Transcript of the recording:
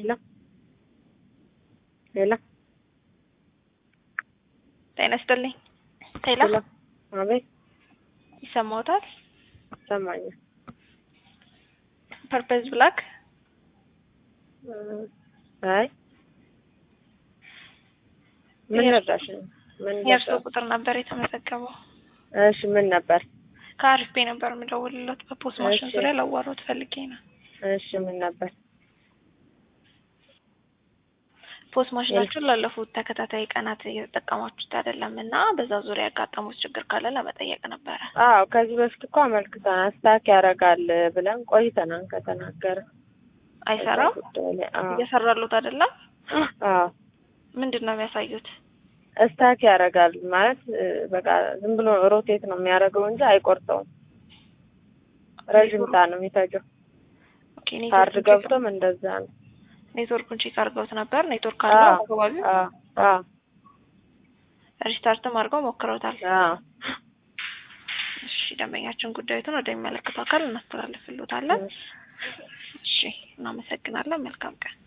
ሄሎ ሄሎ ጤና ይስጥልኝ። ሄሎ ሄሎ አቤት ይሰማዎታል? ይሰማኛል። ፐርፐዝ ብላክ አይ ምን ረዳሽ? ምን የእርሶ ነበር? ቁጥር ነበር የተመዘገበው። እሺ ምን ነበር? ከአሪፍ ቤ ነበር የምደውልለት በፖስት ማሽን እሺ። ዙሪያ ላዋራዎት ፈልጌ ነው። እሺ ምን ነበር? ፖስት ማሽናችሁን ላለፉት ተከታታይ ቀናት እየተጠቀማችሁት አይደለም እና በዛ ዙሪያ ያጋጠሙት ችግር ካለ ለመጠየቅ ነበረ። አዎ ከዚህ በፊት እኮ አመልክተናል። ስታክ ያደርጋል ብለን ቆይተናል ከተናገረ አይሰራም። ጉዳይ ላይ አዎ እየሰራሉት አይደለም። አዎ ምንድን ነው የሚያሳዩት? ስታክ ያደርጋል ማለት እ፣ በቃ ዝም ብሎ ሮቴት ነው የሚያደርገው እንጂ አይቆርጠውም። ረዥም ሰዓት ነው የሚፈጀው። ኦኬ፣ ካርድ ኔትወርኩን ቼክ- ገብቶም እንደዛ ነው። ኔትወርኩን ቼክ አድርገውት ነበር። ኔትወርክ አለው አዎ አካባቢው። አዎ አዎ ሪስታርትም አድርገው ሞክረውታል። አዎ እሺ፣ ደንበኛችን ጉዳዩትን ወደሚመለከተው አካል እናስተላልፍልዎታለን። እሺ፣ እናመሰግናለን። መልካም ቀን።